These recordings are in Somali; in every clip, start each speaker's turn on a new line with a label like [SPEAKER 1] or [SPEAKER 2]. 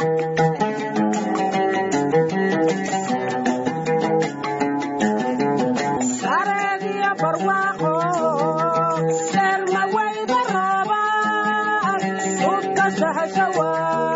[SPEAKER 1] sareediyo barwaaqo seelmawayda roobaan dhulka sahashawa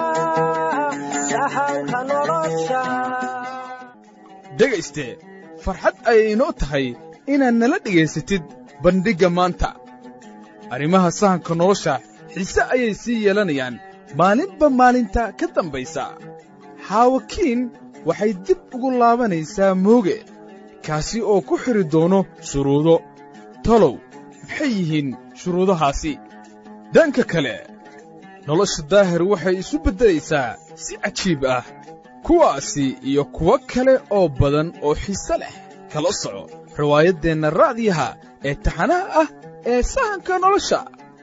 [SPEAKER 1] sahanka nolosha
[SPEAKER 2] dhegayste farxad ayay inoo tahay inaad nala dhegaysatid bandhigga maanta arrimaha sahanka nolosha xiise ayay sii yeelanayaan maalinba maalinta ka dambaysa xaawakiin waxay dib ugu laabanaysaa mooge kaasi oo ku xidhi doono shuruudo talow maxay yihiin shuruudahaasi dhanka kale nolosha daahir waxay isu beddelaysaa si cajiib ah kuwaasi iyo kuwo kale oo badan oo xiise leh kala soco riwaayaddeenna raacdiyaha ee taxanaha ah ee sahanka nolosha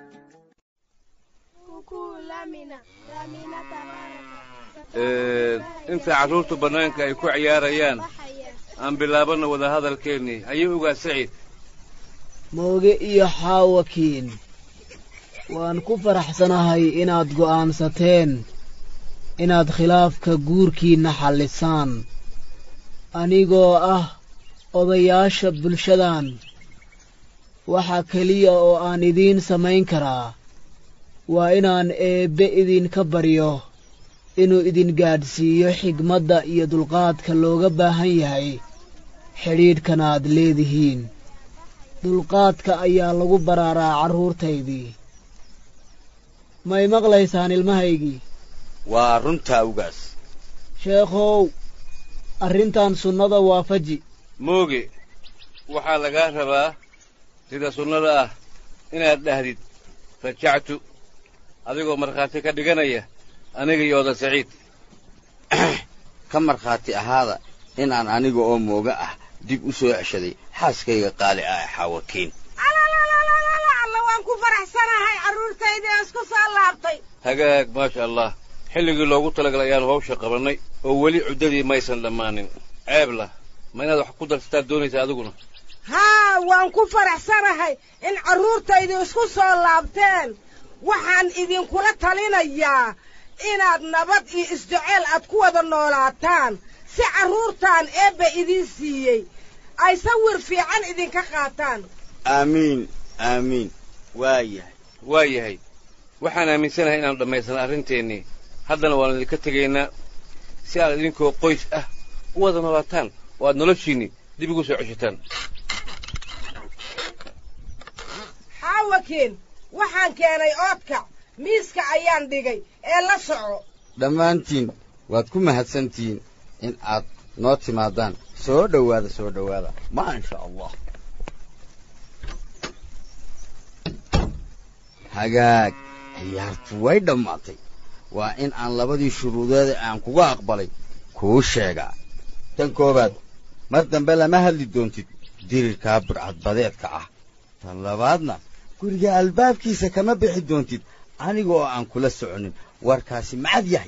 [SPEAKER 3] inta carruurtu bannaanka ay ku ciyaarayaan aan bilaabanno wadahadalkeennii ayuu ogaa saciid
[SPEAKER 4] mooge iyo xaawakiin waan ku faraxsanahay inaad go'aansateen inaad khilaafka guurkiinna xallisaan anigoo ah odayaasha bulshadan waxa keliya oo aan idiin samayn karaa waa inaan eebbe idinka baryo inuu idin gaadhsiiyo xigmadda iyo dulqaadka looga baahan yahay xidhiidhkan aad leedihiin dulqaadka ayaa lagu baraaraa carruurtaydii may maqlaysaan ilmahaygii
[SPEAKER 5] waa runtaa ugaas
[SPEAKER 4] sheekhow arrintan sunnada waafaji
[SPEAKER 3] mooge waxaa lagaa rabaa sida sunnada ah inaad dhahdid rajactu adigoo markhaati ka dhiganaya aniga iyo oda saciid
[SPEAKER 5] ka markhaati ahaada inaan aniga oo mooga ah dib u soo ceshaday xaaskayga qaali ah ee xaawakiin
[SPEAKER 1] alla waan ku faraxsanahay carruurtayda ee isku soo laabtay
[SPEAKER 3] hagaag maasha allah xilligii loogu talagalay ayaannu hawsha qabannay oo weli cuddadii maysan dhammaanin ceeblah ma inaad wax ku darsataa doonaysa adiguna
[SPEAKER 1] haa waan ku faraxsanahay in carruurtaydu isku soo laabteen waxaan idinkula talinayaa inaad nabad iyo isjeceel aad ku wada noolaataan si carruurtan eebba idiin siiyey ay sawir fiican idinka qaataan
[SPEAKER 5] aamiin aamiin waa yahay
[SPEAKER 3] waa yahay waxaan aaminsanahay inaannu dhammaysana arrinteennii haddana waannu idinka tegaynaa si aad idinkoo qoys ah u wada noolaataan oo aad noloshiinnii dib ugu soo ceshataan
[SPEAKER 1] xaawakiin waxaan keenay oodkac miiska ayaan dhigay ee la soco
[SPEAKER 5] dhammaantiin waad ku mahadsantihiin in aad noo timaadaan soo dhowaada soo dhowaada maasha allah hagaag ciyaartu way dhammaatay waa in aan labadii shuruudeeda aan kuga aqbalay kuu sheegaa tan koowaad mar dambe lama hadli doontid dirirkaa burcadbadeedka ah tan labaadna guriga albaabkiisa kama bixi doontid aniga oo aan kula soconin warkaasi macad yahay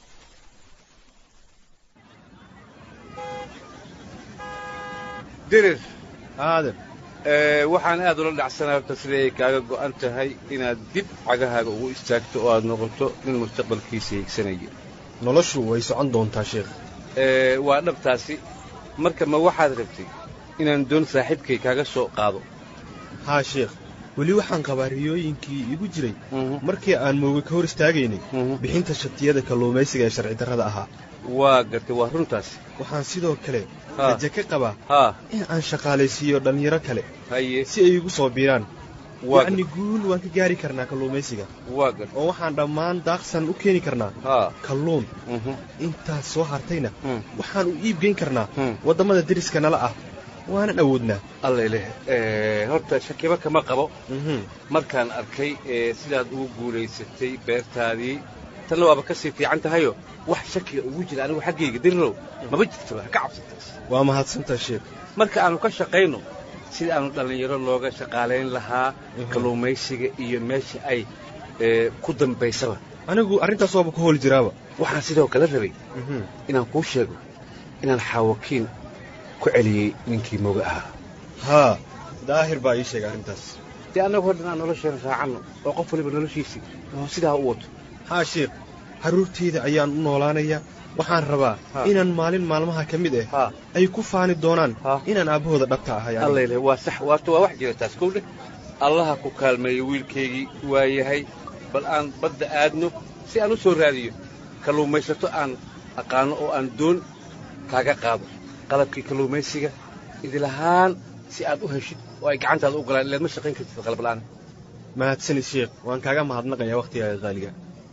[SPEAKER 3] dirir
[SPEAKER 6] aadan
[SPEAKER 3] waxaan aad ula dhacsanaa horta siday ay kaaga go'an tahay inaad dib cagahaaga ugu istaagto oo aad noqoto nin mustaqbalkiisa hiigsanaya
[SPEAKER 6] noloshu way socon doontaa sheekh
[SPEAKER 3] waa dhabtaasi marka ma waxaad rabtay inaan doon saaxiibkay kaaga soo qaado
[SPEAKER 6] haa sheekh weli waxaan qabaa riyooyinkii igu jiray markii aan mooga ka hor istaagaynay bixinta shatiyada kalluumaysiga ee sharci darrada ahaa
[SPEAKER 3] waa gartay waa runtaasi
[SPEAKER 6] waxaan sidoo kale raje ka qabaa
[SPEAKER 3] haa
[SPEAKER 6] in aan shaqaalaysiiyo dhallinyaro kale
[SPEAKER 3] haye
[SPEAKER 6] si ay igu soo biiraan
[SPEAKER 3] waa
[SPEAKER 6] yacni guul waan ka gaari karnaa kalluumaysiga
[SPEAKER 3] waa gartay
[SPEAKER 6] oo waxaan dhammaan daaqsan u keeni karnaa
[SPEAKER 3] haa
[SPEAKER 6] kalluun
[SPEAKER 3] mhm
[SPEAKER 6] intaas soo hartayna
[SPEAKER 3] Hmm.
[SPEAKER 6] waxaan u iibgeyn karnaa
[SPEAKER 3] Hmm.
[SPEAKER 6] waddamada deriska nala ah waanan awoodnaa
[SPEAKER 3] allayleh horta shakiba kama qabo
[SPEAKER 6] Mhm.
[SPEAKER 3] markaan arkay ee sidaad ugu guulaysatay beertaadii tanna waaba ka sii fiican tahayo wax shakiga ugu jira anigu xaggayga dirirow maba jirtaba ha ka cabsataas
[SPEAKER 6] waa mahadsantaa sheekh
[SPEAKER 3] marka aanu ka shaqayno sida aanu dhallinyaro looga shaqaalayn lahaa kalluumaysiga iyo meesha ay ee, ku dambaysaba
[SPEAKER 6] anigu arrintaas waaba ku hooli jiraaba
[SPEAKER 3] waxaan sidoo kale rabay
[SPEAKER 6] Mhm.
[SPEAKER 3] inaan kuu sheego inaan xaawakiin ku celiyey ninkii moga ahaa
[SPEAKER 6] haa daahir baa ii sheegay arrintaas
[SPEAKER 3] dee annagu hodhan aan nolosheena raacanno oo qof waliba noloshiisii oo sidaa u wato
[SPEAKER 6] haa sheekh carruurtayda ayaan u noolaanayaa waxaan rabaa
[SPEAKER 3] Ha.
[SPEAKER 6] inaan maalin maalmaha ka mid ah
[SPEAKER 3] ha
[SPEAKER 6] ay ku faani doonaan
[SPEAKER 3] Ha.
[SPEAKER 6] inaan aabbahooda dhabta ahay aniga.
[SPEAKER 3] allayle waa sax waata waa wax jira taas kow dheh allaha ku kaalmeeyo wiilkaygii waa yahay bal aan badda aadno si aan u soo raadiyo kalluumaysato aan aqaanno oo aan doon kaaga qaado qalabkii kalluumaysiga idilahaan si aad u heshid oo ay gacantaada u galaan ileed ma shaqayn kartid qalab la'aan
[SPEAKER 6] mahadsanid sheekh waan kaaga mahadnaqayaa wakhtigaaga qaaliga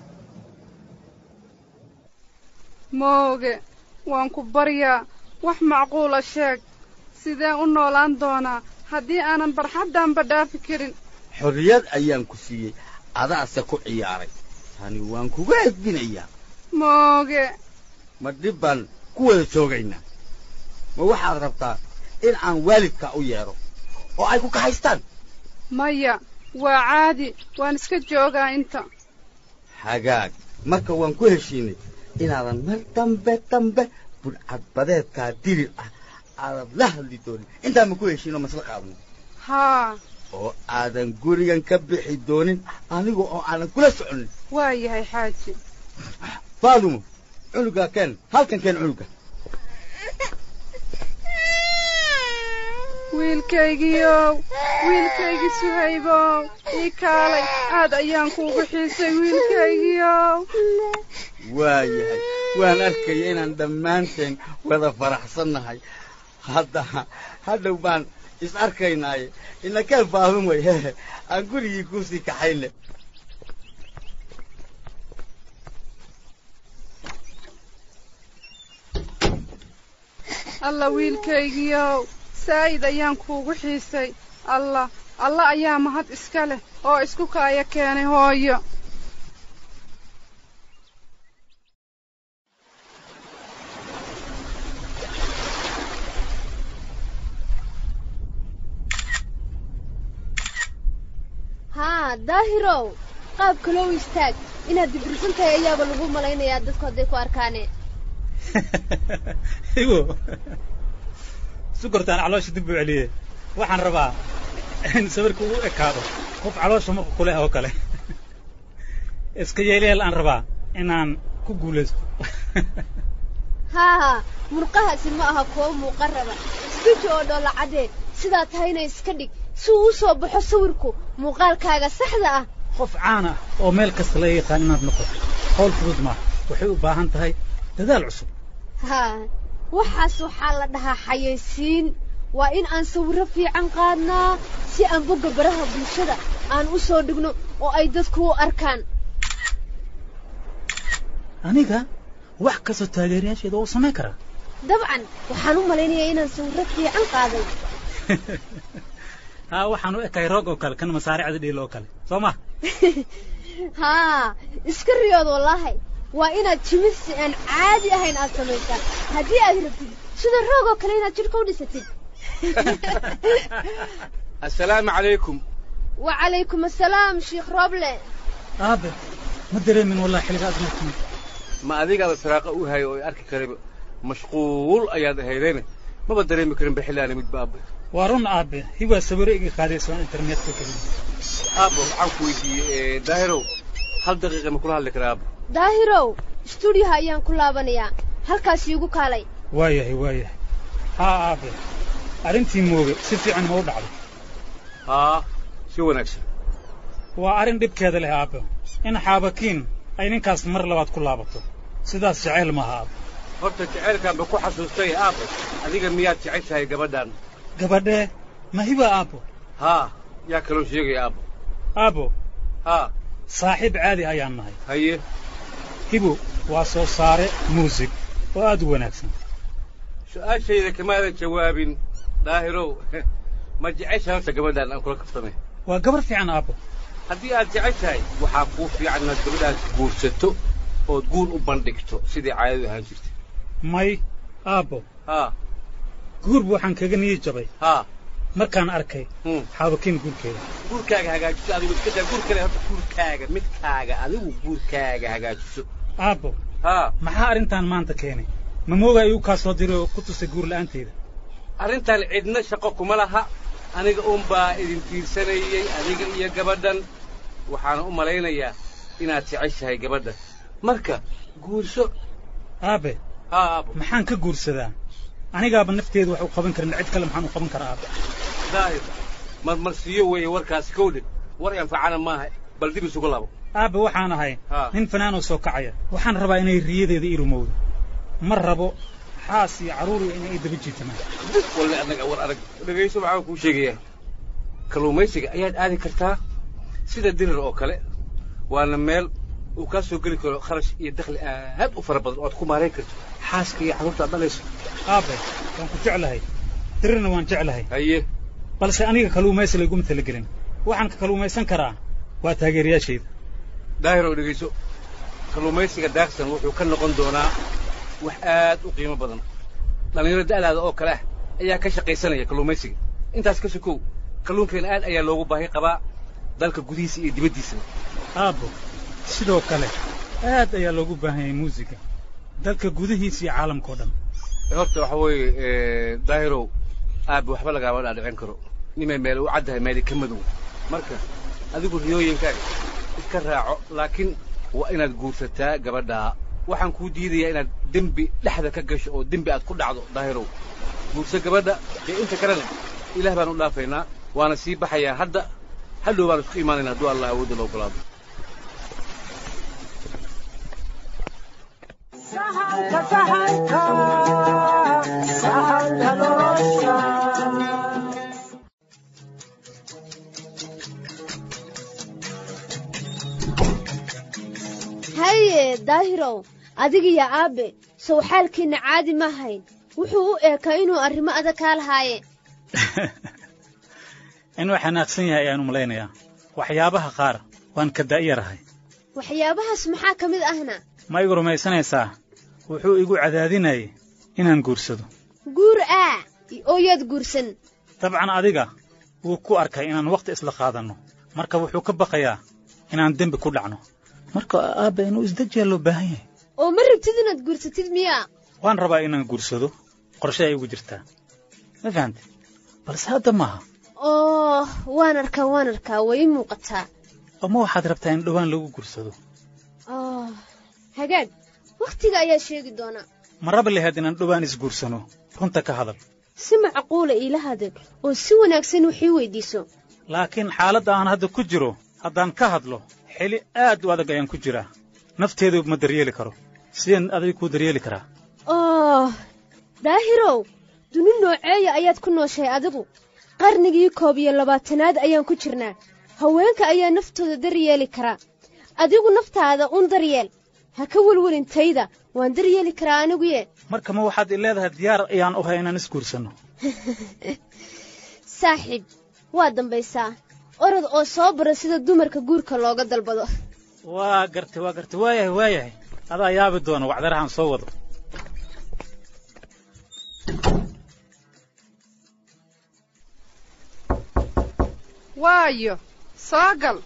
[SPEAKER 7] mooge waan ku baryaa wax macquula sheeg sideen u noolaan doonaa haddii aanan barxaddaanba dhaafi karin
[SPEAKER 5] xorriyad ayaan ku siiyey adaase ku ciyaaray tani waan kuga edbinayaa
[SPEAKER 7] mooge
[SPEAKER 5] ma dhib baan ku wada joogaynaa ma waxaad rabtaa in aan waalidka u yeedho oo ay ku kaxaystaan
[SPEAKER 7] maya waa caadi waan iska joogaa inta
[SPEAKER 5] hagaag marka waan ku heshiinay inaadan mar dambe dambe budcadbadeedkaa dirir ah aadan la hadli doonin intaan ma ku heshiinoo masla qaadno
[SPEAKER 7] haa
[SPEAKER 5] oo aadan gurigan ka bixi doonin aniga oo aanan kula soconin
[SPEAKER 7] waa yahay xaaji
[SPEAKER 5] faadumo cunugaa keen halkan keen cunuga
[SPEAKER 7] wiilkaygiiow wiilkaygii suhaybow ii kaalay aad ayaan kuugu xiisay wiilkaygiiow
[SPEAKER 5] waayahay waan arkaya inaan dhammaanteen wada faraxsannahay hadda hadhow baan is arkaynaaye inakeen faahun way hehe aan gurigii kuusii kaxayne
[SPEAKER 7] alla wiilkaygiiow saa'id ayaan kuugu xiisay allah alla ayaa mahad iska leh oo isku kaaya keenay hooyo
[SPEAKER 8] haa daahirow qaab kaloo istaag inaad dibirsan tahay ayaaba lagu malaynayaa dadku hadday ku arkaane
[SPEAKER 9] igo sukortaan caloosha dib buu celiyey waxaan rabaa in sawirka uu ekaado qof caloosha marka kuleh oo kale iska yeelyeel aan rabaa inaan ku guulaysto
[SPEAKER 8] haa murqahaasi ma aha kuwo muuqan raba isbiji oo dhoolla caddee sidaa tahayna iska dhig si uu u soo baxo sawirku muuqaalkaaga saxda ah
[SPEAKER 9] qof caan ah oo meel kasta laga yaqaan inaad noqoto hawl fudud maaha waxay u baahan tahay dadaal cusub
[SPEAKER 8] haa waxaas waxaa la dhahaa xayaysiin waa in aan sawirro fiican qaadnaa si aan bogga baraha bulshada aan u soo dhigno oo ay dadku u arkaan
[SPEAKER 9] aniga wax kastoo taageerayaasheeda oo samayn karaa
[SPEAKER 8] dabcan waxaan u malaynayaa inaan sawirro fiican qaaday
[SPEAKER 9] haa waxaan u ekahay roog oo kale kan masaaricda dhiil oo kale soo ma
[SPEAKER 8] haa iska riyood wallaahi waa inaad jimisi aan caadi ahayn aad samaysaan haddii aad rabtid sida roog oo kale inaad jidhka u dhisatid
[SPEAKER 3] assalaamu calaykum
[SPEAKER 8] wacalaykum assalaam sheikh roble
[SPEAKER 9] aabe ma dareemin wallahi xilliga aad martiin
[SPEAKER 3] ma adigaada saraaqa u hayo oo i arki karayba mashquul ayaad ahaydeen maba dareemi karin bixilaana midba aabbe
[SPEAKER 9] waa run aabe hiwaa sawiro iga qaadayso aan internetka gelin
[SPEAKER 3] aabbo waxaan ku weydiiyey daahirow hal daqiiqa ma kula hadli karaa aabbo
[SPEAKER 8] daahirow stuudiyoha ayaan ku laabanayaa halkaas iigu kaalay
[SPEAKER 9] waayahay waayahay haa aabe arrintii mooge si fiican ma u dhacdo
[SPEAKER 3] haa si wanaagsan
[SPEAKER 9] waa arrin dhibkeeda leh aabbe in xaabakiin ay ninkaas mar labaad ku laabato sidaas jeceyl maaha aabbe
[SPEAKER 3] horta jacaylkaanba ku xasuustay aabbo adiga miyaad jeceshahay gabadhan
[SPEAKER 9] gabadhee ma hiba aabbo
[SPEAKER 3] haa yaa kaloo sheegaya aabbo
[SPEAKER 9] aabbo
[SPEAKER 3] haa
[SPEAKER 9] saaxiib caadi ayaan nahay
[SPEAKER 3] haye
[SPEAKER 9] hibo waa soo saare muusig oo aad u wanaagsan
[SPEAKER 3] su'aashayda kamaadan jawaabin daahirow ma jeceshahay horta gabadhan aan kula kaftamay
[SPEAKER 9] waa gabar fiican aabbo
[SPEAKER 3] haddii aad jeceshahay waxaa kuu fiican inaad gabadhaas guursato ood guur u bandhigto sidii caadadu ahaan jirtay
[SPEAKER 9] may aabbo
[SPEAKER 3] haa
[SPEAKER 9] guurba waxaan kaga niyi jabay
[SPEAKER 3] haa
[SPEAKER 9] markaan arkay
[SPEAKER 3] hmm.
[SPEAKER 9] xaabakiin guurkeeda
[SPEAKER 3] guurkaaga hagaajiso adigu iska daa guur kale horta guurkaaga midkaaga adigu guurkaaga hagaajiso
[SPEAKER 9] aabbo
[SPEAKER 3] haa
[SPEAKER 9] maxaa arrintan maanta keenay ma mooga igu kaa soo diray oo ku tusay guur la'aanteyda
[SPEAKER 3] arrintan cidna shaqo kuma laha aniga uunbaa idin tiirsanayey adiga iyo gabadhan waxaana u malaynayaa inaad jeceshahay gabadhan marka guurso
[SPEAKER 9] aabe
[SPEAKER 3] haa aabo
[SPEAKER 9] maxaan ka guursadaa anigaaba nafteedu wax u qaban karin cid kale maxaan u qaban karaa aabe
[SPEAKER 3] daahir marmarsiiyo weeye warkaasi kowdhe war anfacana maaha bal dib isugu labo
[SPEAKER 9] aabe waxaan ahay
[SPEAKER 3] haa
[SPEAKER 9] nin fanaanoo soo kacaya waxaan rabaa inay riyadeeda ii rumowdo ma rabo xaas iyo carruur iyo inay ii daba jiitamaan
[SPEAKER 3] walle annaga war arag dhegayso waxaan kuu sheegayaa kalluumaysiga ayaad aadi kartaa sida dirir oo kale waana meel uu kaa soo geli karo kharash iyo dakhli aad u fara badan oo aad ku maarayn karto xaaska iyo carruurta aad dhalayso
[SPEAKER 9] aabe waan ku jeclahay dirirna waan jeclahay
[SPEAKER 3] haye
[SPEAKER 9] balse aniga kalluumaysi layguma talagelin waxaan ka kalluumaysan karaa waa taageerayaashayda
[SPEAKER 3] daahir oo dhegayso kalluumaysiga daagsan wuxuu ka noqon doonaa wax aad u qiimo badan dhallinyaro da'daada oo kale ah ayaa ka shaqaysanaya kalluumaysiga intaas ka sokow kalluunkeena aad ayaa loogu baahi qabaa dalka gudihiisa iyo dibaddiisaba
[SPEAKER 9] aabbo sidoo kale aad ayaa loogu baahan yahay muusiga dalka gudihiisa iyo caalamka oo dhan
[SPEAKER 3] horta waxa weeye daahirow aabbe waxba lagaama dhaadhicin karo nimay meel u caddahay meeli ka madow marka adigu riyooyinkaaga iska raaco laakiin waa inaad guursataa gabadhaa waxaan kuu diidayaa inaad dembi dhexda ka gasho oo dembi aad ku dhacdo daahirow guurso gabadha dee inta kalena ilaah baan u dhaafaynaa waana sii baxayaa hadda hadhow baan isku imaanayna hadduu allah awoodda la ogolaado
[SPEAKER 8] haye daahirow adigiyo aabbe sow xaalkiinna caadi ma hayn wuxuu u eekaa inuu arrimo adag kaa lahaaye
[SPEAKER 9] inuu xanaaqsan yahay ayaan u malaynayaa waxyaabaha qaar waan ka da'yarahay
[SPEAKER 8] waxyaabahaas maxaa ka mid ahna
[SPEAKER 9] ma igu rumaysanaysaa wuxuu igu cadaadinayay inaan guursado
[SPEAKER 8] guur aa oo yaad guursan
[SPEAKER 9] dabcan adiga wuu ku arkay inaan wakhti isla qaadanno marka wuxuu ka baqayaa inaan dembi ku dhacno marka aabba inuu isdejiyaa loo baahan yahay
[SPEAKER 8] oo ma rabtid inaad guursatid miyaa
[SPEAKER 9] waan rabaa inaan guursado qorshe ay ugu jirtaa ma fahante balse hadda maaha
[SPEAKER 8] oo waan arkaa waan arkaa way ii muuqataa
[SPEAKER 9] oo ma waxaad rabtaa in dhowaan lagu guursado
[SPEAKER 8] oh hagaag wakhtiga ayaa sheegi doona
[SPEAKER 9] ma raba lahayd inaan dhowaan isguursano runta ka hadal
[SPEAKER 8] si macquula iila hadal oo si wanaagsan wax ii weydiiso
[SPEAKER 9] laakiin xaaladda aan hadda ku jiro haddaan ka hadlo xili aad u adag ayaan ku jiraa nafteedu ma daryeeli karo sideen adiga kuu daryeeli karaa
[SPEAKER 8] oh daahirow duni nooceeya ayaad ku nooshahay adigu qarnigii koob iyo labaatanaad ayaan ku jirnaa haweenka ayaa naftooda daryeeli karaa adigu naftaada un daryeel ha ka welwelintayda waan daryeeli karaa aniguye
[SPEAKER 9] marka ma waxaad i leedahay diyaar ayaan u hay inaan isguursanno
[SPEAKER 8] saaxiib waa dambaysaa orod oo soo bara sida dumarka guurka looga dalbado
[SPEAKER 9] waa gartay waa gartay waayahay waayahay adaa yaabi doona wacdarahan soo wado
[SPEAKER 7] waayo soo gal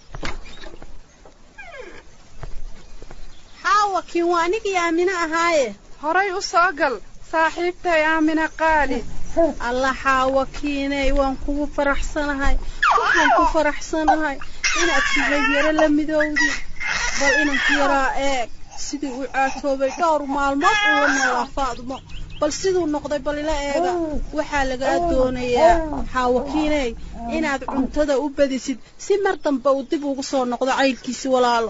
[SPEAKER 10] xaawakiin waa anigii aamine ahaaye
[SPEAKER 7] horay u soo gal saaxiibtay aamina qaali
[SPEAKER 10] alla xaawakiiney waan kugu faraxsanahay waxaan ku faraxsanahay inaad suhabyaro la midowdi bal inanku yaraa eeg sidii uu caatoobay dhowr maalmood uula noolaa faadumo bal siduu noqday bal ila eega waxaa lagaa doonayaa xaawakiiney inaad cuntada u badisid si mar dambe uu dib ugu soo noqdo caylkiisi walaalo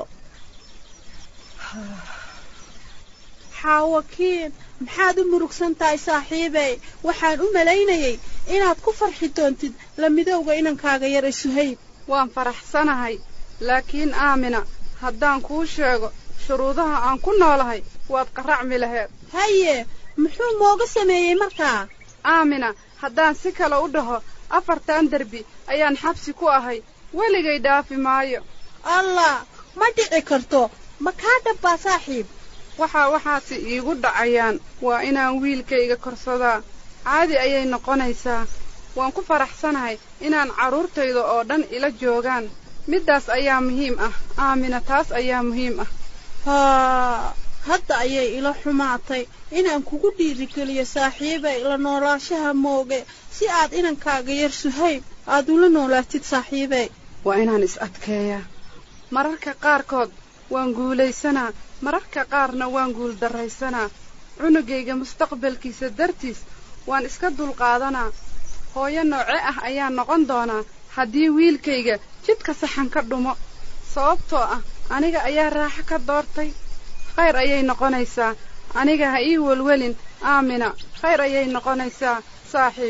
[SPEAKER 10] xaawakiin maxaad u murugsan tahay saaxiibey waxaan u malaynayay inaad ku farxi doontid la midowga inankaaga yar ee suhayb
[SPEAKER 7] waan faraxsanahay laakiin aamina haddaan kuu sheego shuruudaha aan ku noolahay waad qaracmi laheed
[SPEAKER 10] haye muxuu mooga sameeyey markaa
[SPEAKER 7] aamina haddaan si kale u dhaho afartan derbi ayaan xabsi ku ahay weligay dhaafi maayo
[SPEAKER 10] allah ma dhici karto ma kaa dhabbaa saaxiib
[SPEAKER 7] waxaa waxaasi iigu dhacayaan waa inaan wiilkayga korsadaa caadi ayay noqonaysaa waan ku faraxsanahay inaan carruurtayda oo dhan ila joogaan middaas ayaa muhiim ah aamina taas ayaa muhiim ah
[SPEAKER 10] haa hadda ayay ila xumaatay inaan kugu dhiirigeliyo saaxiibay la noolaashaha mooge si aad inankaaga yar suhayb aad ula noolaatid saaxiibey
[SPEAKER 7] waa inaan is adkeeyaa mararka qaarkood waan guulaysanaa mararka qaarna waan guuldarraysanaa cunugayga mustaqbalkiisa dartiis waan iska dulqaadanaa hooyo nooce ah ayaan noqon doonaa haddii wiilkayga jidka saxan ka dhumo sababtoo ah aniga ayaa raaxo ka doortay khayr ayay noqonaysaa aniga ha ii welwelin aamina khayr ayay noqonaysaa saaxiib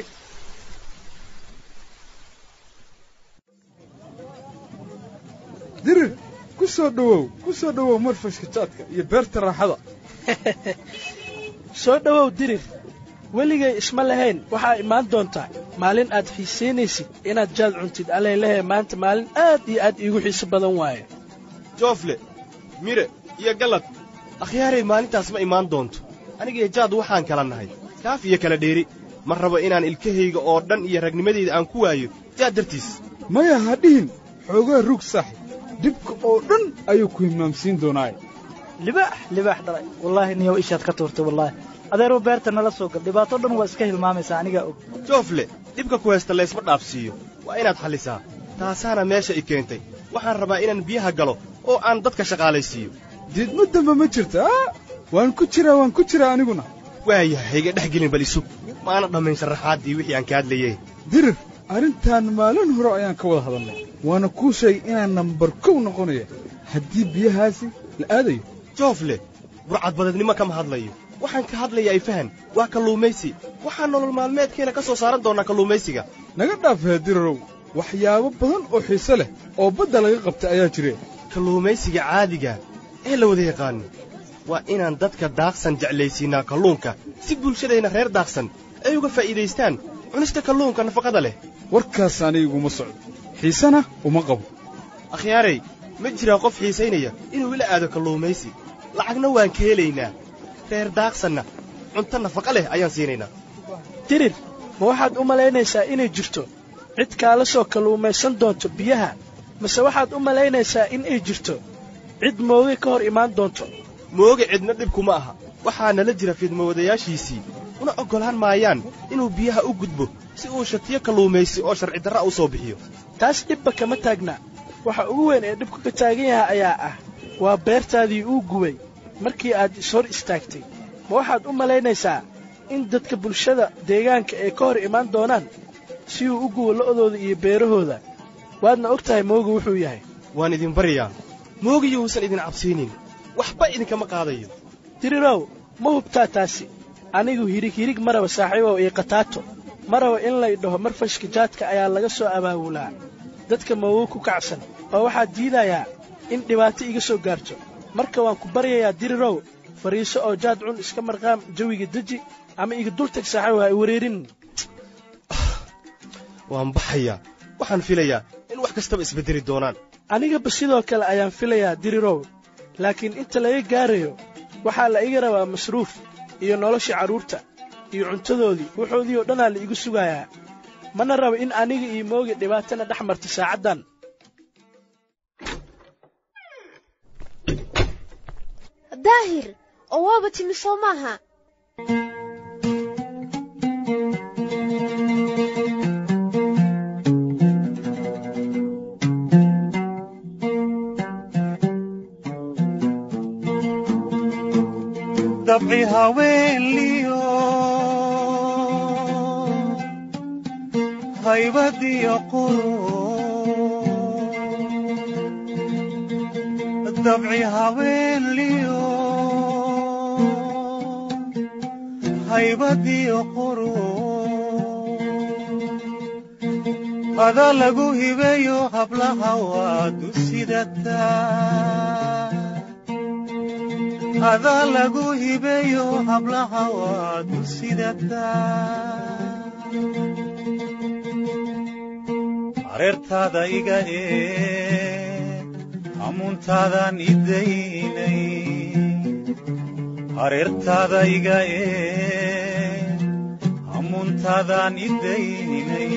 [SPEAKER 2] dirir ku soo dhowow ku soo dhowow marfashka jaadka iyo beerta raaxada
[SPEAKER 11] soo dhowow dirir weligay isma lahayn waxaa imaan doontaa maalin aad xiisaynaysid inaad jaad cuntid allaylehe maanta maalin aad iyo aad iigu xiiso badan waaye
[SPEAKER 6] joofle mire iyo gallad akhyaaray maalintaas ma imaan doonto anigiyo jaad waxaan kala nahay kaaf iyo kala dheeri ma rabo inaan ilkahayga oo dhan iyo ragnimadayda aan ku waayo jaad dartiis
[SPEAKER 2] maya ha dhihin xoogaa rug saaxib dhibka oo dhan ayuu ku hilmaamsiin doonaaye
[SPEAKER 12] libaax libaax dhalay wallaahi niyow ishaad ka tuurtay wallaahi adeeruu beerta nala soo gal dhibaato dhan waa iska hilmaamaysaa anigaa og
[SPEAKER 6] joofle dhibka ku haysta laysma dhaafsiiyo waa inaad xallisaa taasaana meesha i keentay waxaan rabaa inaan biyaha galo oo aan dadka shaqaalaysiiyo
[SPEAKER 2] diidmo damba ma jirta a waan ku jiraa waan ku jiraa aniguna
[SPEAKER 6] waayahay hayga dhex gelin bal isug maana dhammayn sharaxaaddii wixii aan ka hadlayey
[SPEAKER 2] dirir arrintan maalin hore ayaan ka wada hadalnay waana kuu sheegay inaan nambar kow noqonaya haddii biyahaasi la aadayo
[SPEAKER 6] joofle burcadbadeednimo kama hadlayo waxaan ka hadlayaa ifahan waa kalluumaysi waxaan nolol maalmeedkeena ka soo saaran doonnaa kalluumaysiga
[SPEAKER 2] naga dhaafee dirarow waxyaabo badan oo xiise leh oo badda laga qabtay ayaa jire
[SPEAKER 6] kalluumaysiga caadiga ee la wada yaqaano waa inaan dadka daaqsan jeclaysiinnaa kalluunka si bulshadayna reer daaqsan ay uga faa'iidaystaan cunista kalluunka nafaqada leh
[SPEAKER 2] warkaas aniguma socdo xiisena uma qabo
[SPEAKER 6] akhyaaray ma jiraa qof xiisaynaya inuu ila aado kalluumaysi lacagna waan ka helaynaa reer daaqsanna cunto nafaqa leh ayaan siinaynaa
[SPEAKER 11] dirir ma waxaad u malaynaysaa inay jirto cid kaala soo kalluumaysan doonto biyaha mase waxaad u malaynaysaa in ay jirto cid mooge ka hor imaan doonto
[SPEAKER 6] mooge cidna dhibkuma aha waxaa nala jira fidmawadayaashiisii una oggolaan maayaan inuu biyaha u gudbo si uu shatiyo kalluumaysi oo sharci darra u soo bixiyo
[SPEAKER 11] taas dhibba kama taagna waxa ugu weyn ee dhibku ka taagan yahay ayaa ah waa beertaadii uu gubay markii aad ishor istaagtay ma waxaad u malaynaysaa in dadka bulshada deegaanka ay ka hor imaan doonaan si uu u gubo lo'dooda iyo beerahooda waadna og tahay mooga wuxuu yahay
[SPEAKER 6] waan idin baryaa moogiyo uusan idin cabsiinin waxba idinkama qaadayo
[SPEAKER 11] dirirow ma hubtaa taasi anigu hirig hirig maraba saaxiibow iyo kataato maraba in lay dhaho marfashka jaadka ayaa laga soo abaabulaa dadka moogo ku kacsan oo waxaad diidayaa in dhibaato iga soo gaarto marka waan ku baryayaa dirirow fadhiiso oo jaad cun iska marqaam jawiga deji ama iga dultag saaxiibow ha i wareerin
[SPEAKER 6] waan baxayaa waxaan filayaa in wax kastaba isbeddeli doonaan
[SPEAKER 11] anigaba sidoo kale ayaan filayaa dirirow laakiin inta laga gaarayo waxaa la iga rabaa masruuf iyo noloshii carruurta iyo cuntadoodii wuxoodii oo dhanaa la igu sugayaa mana rabo in aniga iyo mooga dhibaatana dhex marta saacaddan
[SPEAKER 8] daahir oo waaba timi soo maaha
[SPEAKER 13] dabci haweenliyo haybadiyo qurun dabci haweenliyo haybadiyo qurun ada lagu hibeeyo hablaha waadu sidataa adaa lagu hibeeyo hablaha waadu sidataa hareertaada iga eeg hamuuntaadan idaynay hareertaada iga eeg hamuuntaadan idaynay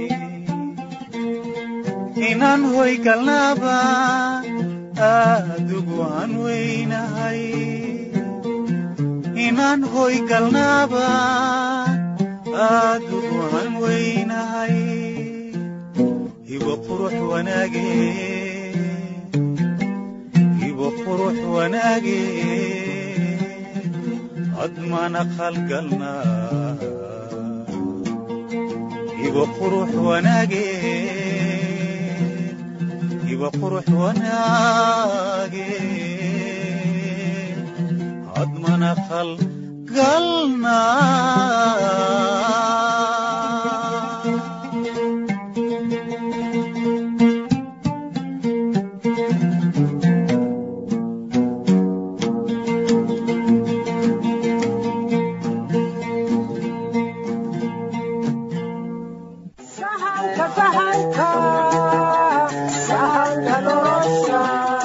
[SPEAKER 13] inaan hoy galnaaba aadugu aan weynahay inaan hoy galnaaba aadugu aan weynahay hibo qurux wanaage hibo qurux wanaage admana qalgalnaa iba qurux wanaage iba qurux wanaage admana qalgalnaa
[SPEAKER 1] sahanka sahanka sahanka nolosha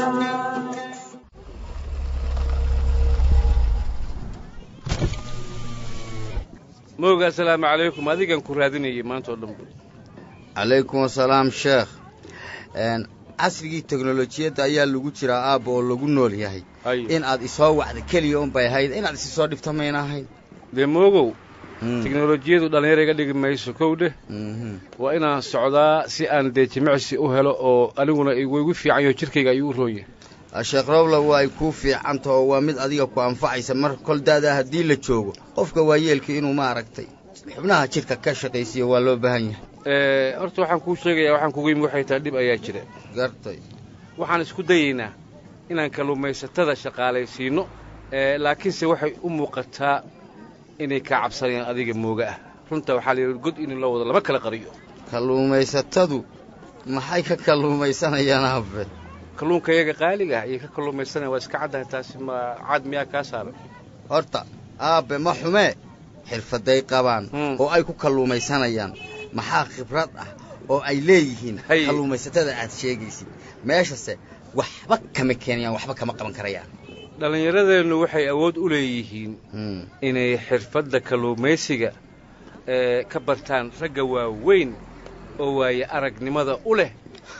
[SPEAKER 3] mooga assalaamu calaykum adigan ku raadinayay maanta oo dhan bu
[SPEAKER 5] calaykum asalaam sheekh Een, casrigii teknolojiyadda ayaa lagu jiraa aabba oo lagu nool yahay in aad isoo wacda keliya unbay ahayd inaad isi soo dhibta mayna ahayn
[SPEAKER 3] dee moogow teknolojiyadu dhallinyaro iga dhigi mayso kow dheh waa inaan socdaa si aan dee jimicsi u helo oo aniguna igu igu fiican yaho jirkayga ayuu u roon yahay
[SPEAKER 5] sheekh rowla waa ay kuu fiicanta oo waa mid adiga ku anfacaysa mar kol daadaa haddii la joogo qofka waayeelka inuu maaragtay xubnaha jidhka ka shaqaysiiyo waa loo baahan yahay
[SPEAKER 3] Eh, horta waxaan kuu sheegayaa waxaan kugu yimi waxay tahay dhib ayaa jira
[SPEAKER 5] gartay
[SPEAKER 3] waxaan isku dayaynaa inaan kalluumaysatada shaqaalaysiinno eh, laakiinse waxay u muuqataa inay kaa cabsanayaan adiga mooga ah runta waxaa la yidhi god in loo wado lama kala qariyo
[SPEAKER 5] kalluumaysatadu maxay ka kalluumaysanayaan aabe
[SPEAKER 3] kalluunka iyaga qaaliga ah ayay ka kalluumaysanayaan waa iska caddahay taasi ma cad miyaa kaa saaran
[SPEAKER 5] horta aabbe ma xumee xirfaday qabaan oo ay ku kalluumaysanayaan maxaa khibrad ah oo ay leeyihiin kalluumaysatada aad sheegaysid meeshase waxba kama keenayaan waxba kama qaban karayaan
[SPEAKER 3] dhallinyaradeennu waxay awood u leeyihiin inay xirfadda kalluumaysiga ee ka bartaan ragga waaweyn oo waaye aragnimada u leh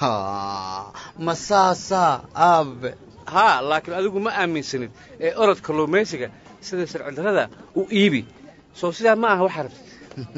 [SPEAKER 5] ma saasaa aabe
[SPEAKER 3] haa laakiin adigu ma aaminsanid ee orod kalluumaysiga sida sharcidarrada u iibi soo sidaa ma aha waxaa rabtid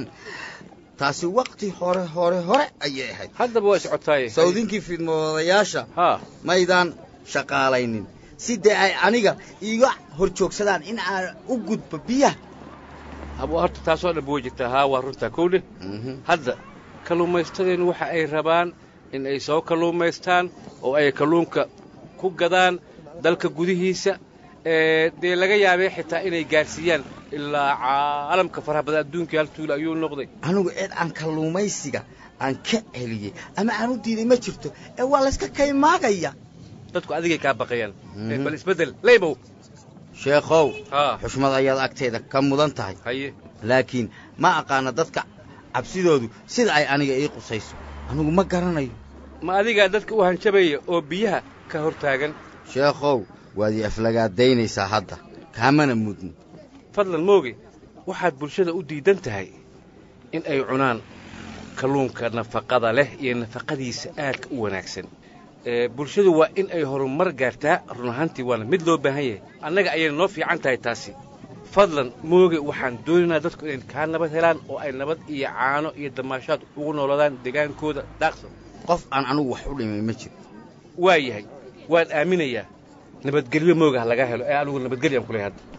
[SPEAKER 5] taasi wakti hore hore hore ayay ahayd
[SPEAKER 3] haddaba waa iscotaaye
[SPEAKER 5] sawdinkii fidmoodayaasha
[SPEAKER 3] haa
[SPEAKER 5] maydaan shaqaalaynin si dee ay aniga iiga hor joogsadaan in aan u gudbo biyaha
[SPEAKER 3] hab horta taasoo dhan way jirtaa haa waa runtaa kow dheh hadda kalluumaystadeennu waxa ay rabaan in ay soo kalluumaystaan oo ay kalluunka ku gadaan dalka gudihiisa ee dee laga yaabee xitaa inay gaadhsiiyaan ilaa caalamka faraha badan adduunkii hal tuula ayuu noqday
[SPEAKER 5] anigu cid aan kalluumaysiga aan ka celiyey ama aan u diiday ma jirto ee waa layska kaymaagaya
[SPEAKER 3] dadku adigay kaa baqayaan Ee, bal isbeddel leybow
[SPEAKER 5] sheekhow
[SPEAKER 3] haa
[SPEAKER 5] xushmad ayaad agteeda ka mudan tahay
[SPEAKER 3] haye
[SPEAKER 5] laakiin ma aqaana dadka cabsidoodu sida ay aniga ii qusayso anigu ma garanayo
[SPEAKER 3] ma adigaa dadka u hanjabaya oo biyaha ka hor taagan
[SPEAKER 5] sheekhow waad ii aflagaadaynaysaa hadda kaamana mudno
[SPEAKER 3] fadlan mooge waxaad bulshada u diidan tahay in ay cunaan kalluunka nafaqada leh iyo nafaqadiisa aadka u wanaagsan ee bulshadu waa in ay horumar gaartaa run ahaantii waana mid loo baahan yahay annaga ayay noo fiican tahay taasi fadlan mooge waxaan doonaynaa dadku inay kaa nabad helaan oo ay nabad iyo caano iyo damaashaad ugu noolaadaan degaankooda daaqsan
[SPEAKER 5] qof aan anigu wax u dhimay ma jiro
[SPEAKER 3] waa yahay waan aaminayaa nabadgelyo mooga ha laga helo ee anigu nabadgelyo aan ku leeyahay hadda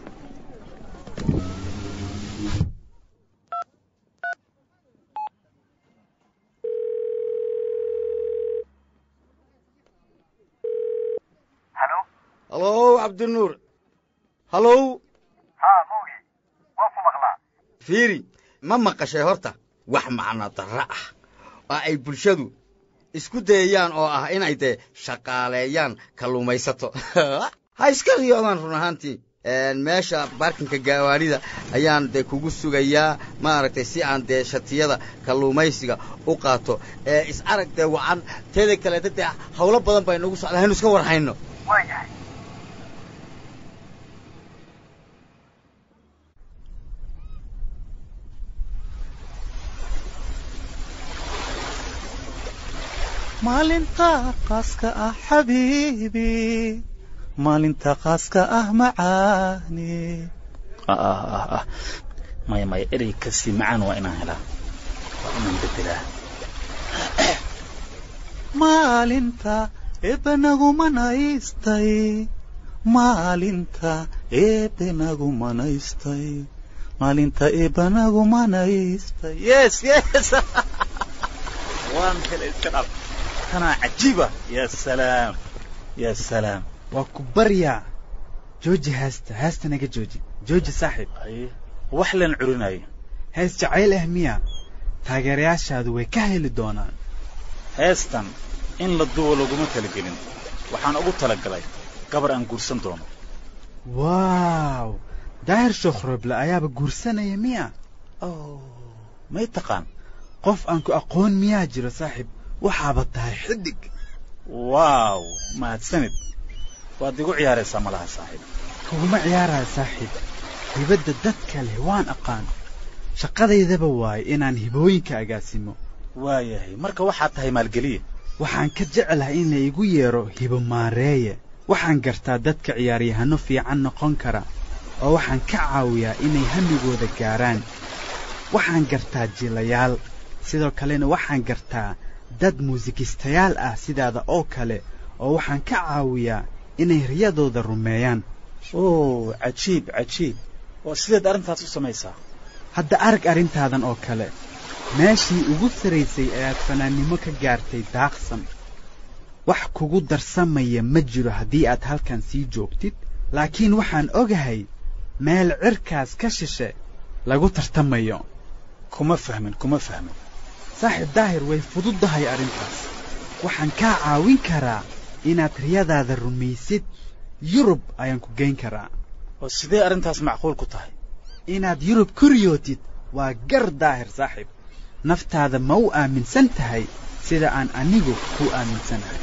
[SPEAKER 5] halow cabdinuur halow
[SPEAKER 14] haa mooge waan ku maqlaa
[SPEAKER 5] fiiri ma maqashay horta wax macno darro ah oo ay bulshadu isku dayayaan oo ah inay dee shaqaaleeyaan kalluumaysato ha iska riyoodaan run ahaantii meesha baarkinka gaawaanida ayaan dee kugu sugayaa maaragtay si aan dee shatiyada kalluumaysiga u qaato ee is arag dee wacan teeda kaleeta dee hawlo badan bay nagu socdaa haynu iska war hayno
[SPEAKER 14] waa yahay
[SPEAKER 13] maalinta qaaska ah xabiibi maalinta qaaska ah macaani
[SPEAKER 9] maya maya erey kasii macaan waa inaan helaa waa inaan bedelaa
[SPEAKER 13] maalinta eebbanagu manaystay maalinta eebbanagu manaystay maalinta eebbanagu manaystay yes yes waan helay iska dhab tanaa cajiiba ya salaam ya salaam
[SPEAKER 15] waa ku baryaa jooji heesta heesta naga jooji jooji saaxiib
[SPEAKER 13] wax leen curinaya
[SPEAKER 15] hees jacayl ah miya taageerayaashaadu way ka heli doonaan
[SPEAKER 13] heestan in la duwo laguma talagelin waxaan ugu talagalay gabar aan guursan doono
[SPEAKER 15] waaw daahir shokhroble ayaaba guursanaya miya
[SPEAKER 13] may taqaan
[SPEAKER 15] qof aan ku aqoon miyaa jiro saaxiib waxaaba tahay xidig
[SPEAKER 13] waaw mahadsanid waad igu ciyaaraysaa malaha saaxiib
[SPEAKER 15] kuguma ciyaaraya saaxiib hibadda dadka leh waan aqaan shaqadaydaba waaye inaan hibooyinka agaasimo
[SPEAKER 13] waayahay marka waxaad tahay maalgeliye
[SPEAKER 15] waxaan ka jeclahay in la igu yeedho hibo maareeye waxaan gartaa dadka ciyaaryahanno fiican noqon kara oo waxaan ka caawiyaa inay hamigooda gaaraan waxaan gartaa jilayaal sidoo kalena waxaan gartaa dad muusikistayaal ah sidaada oo kale oo waxaan ka caawiyaa inay riyadooda rumeeyaan
[SPEAKER 13] oo cajiib cajiib oo sideed arrintaas u samaysaa
[SPEAKER 15] hadda arag arrintaadan oo kale meeshii ugu saraysay ayaad fanaannimo ka gaartay daaqsan wax kugu darsamaya ma jiro haddii aad halkan sii joogtid laakiin waxaan ogahay meel cirkaas ka shishe lagu tartamayo
[SPEAKER 13] kuma fahmin kuma fahmin
[SPEAKER 15] saaxiib daahir way fududdahay arrintaas waxaan kaa caawin karaa inaad riyadaada rumaysid yurub ayaan ku geyn karaa
[SPEAKER 13] oo sidee arrintaas macquul ku tahay
[SPEAKER 15] inaad yurub ku riyootid waa gar daahir saaxiib naftaada ma u aaminsan tahay sida aan anigu ku aaminsanahay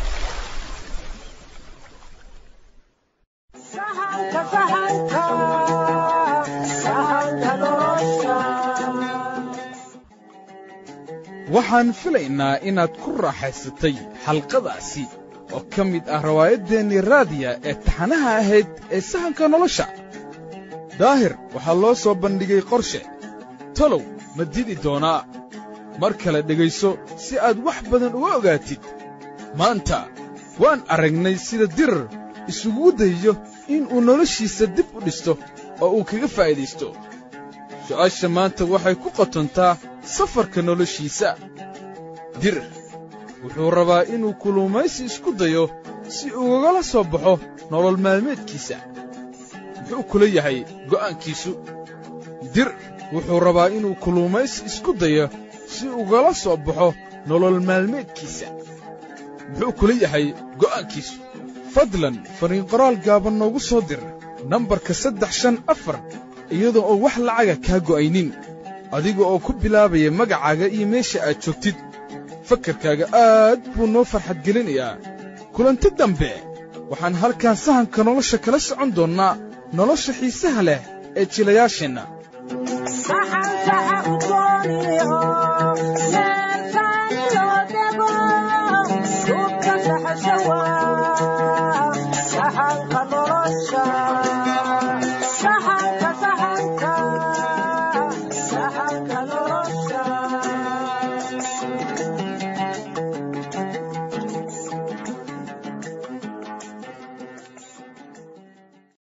[SPEAKER 2] waxaan filaynaa inaad ku raaxaysatay xalqadaasi oo ka mid ah rawaayaddeenii raadiya ee taxanaha ahayd ee sahanka nolosha daahir waxaa loo soo bandhigay qorshe talow ma didi doonaa mar kale dhegayso si aad wax badan uga ogaatid maanta waan aragnay sida dirar isugu dayayo in uu noloshiisa dib u dhisto oo uu kaga faa'iidaysto su'aasha maanta waxay ku qotontaa safarka noloshiisa dirar wuxuu rabaa inuu kulumaysi isku dayo si ugagala soo baxo nolol maalmeedkiisa muxuu kula yahay go'aankiisu dir wuxuu rabaa inuu kulumaysi isku dayo si ugala soo baxo nolol maalmeedkiisa muxuu kula yahay go'aankiisu fadlan fariin qoraal gaaban noogu soo dir nambarka saddex shan afar iyadoo oo wax lacaga kaa go'aynin adiga oo ku bilaabaya magacaaga iyo meesha aad joogtid fakarkaaga aad buu noo farxad gelinayaa kulanti dambe waxaan halkan sahanka nolosha kala socon doonnaa nolosha xiisaha leh ee jilayaasheenna